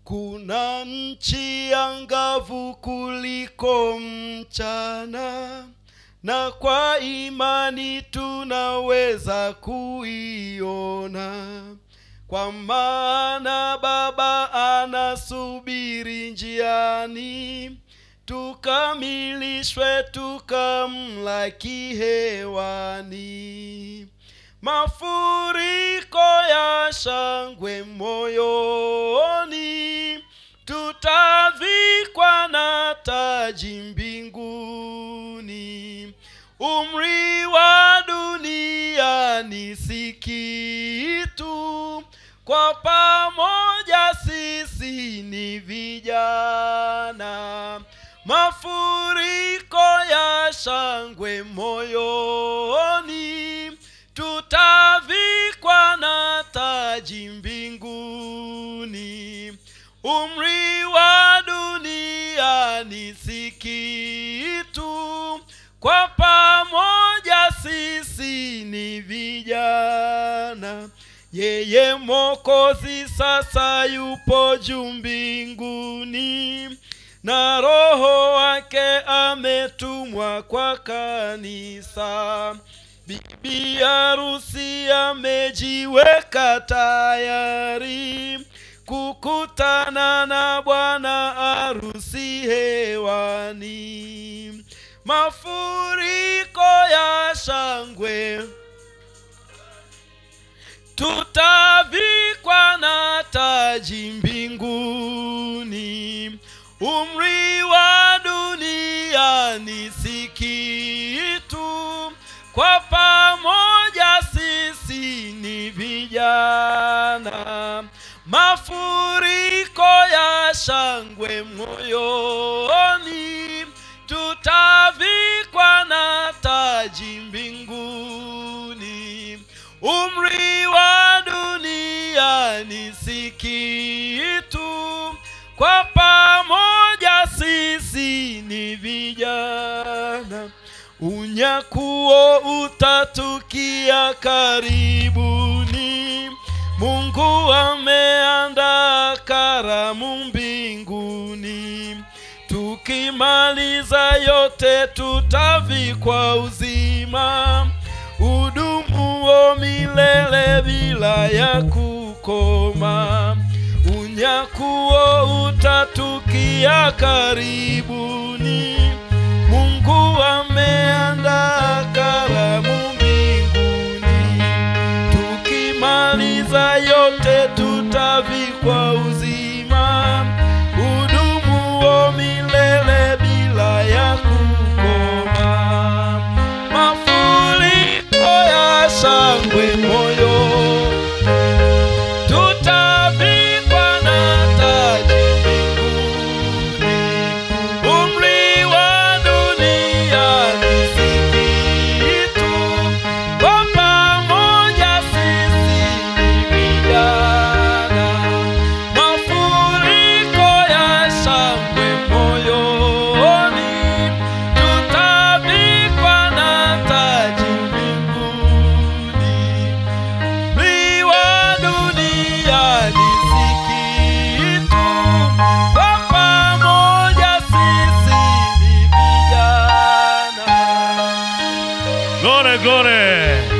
kuna nchi angavu kuliko mchana na kwa imani tunaweza kuiona kwa maana baba anasubiri njiani tukamilishwe tukamlaki hewani mafuriko ya shangwe moyoni tutavikwa na taji mbinguni umri wa dunia ni si kitu kwa pamoja sisi ni vijana mafuriko ya shangwe moyoni tutavikwa na taji mbinguni umri wa dunia ni si kitu kwa pamoja sisi ni vijana yeye mokozi sasa yupo juu mbinguni na roho wake ametumwa kwa kanisa bibi harusi amejiweka tayari kukutana na bwana harusi hewani mafuriko ya shangwe tutavikwa na taji mbinguni umri wa dunia ni si kitu kwa pamoja sisi ni vijana mafuriko ya shangwe moyoni tutavikwa na taji mbinguni umri wa dunia ni si kitu kwa pamoja sisi ni vijana unyakuo utatukia karibuni mungu ameandaa karamu mbinguni tukimaliza yote tutavikwa uzima udumuo milele bila ya kukoma unyakuo utatukia karibuni mungu ameandaa karamu mbinguni tukimaliza yote tutavikwa uzima udumuo milele bila ya kukoma mafuriko ya shangwe moyo tutavikwa na taji mbinguni umri wa dunia ni si kitu kwa pamoja sisi ni vijana mafuriko ya shangwe moyoni tutavikwa na taji mbinguni umri wa dunia ni si kitu kwa pamoja sisi ni vijana Glory, glory.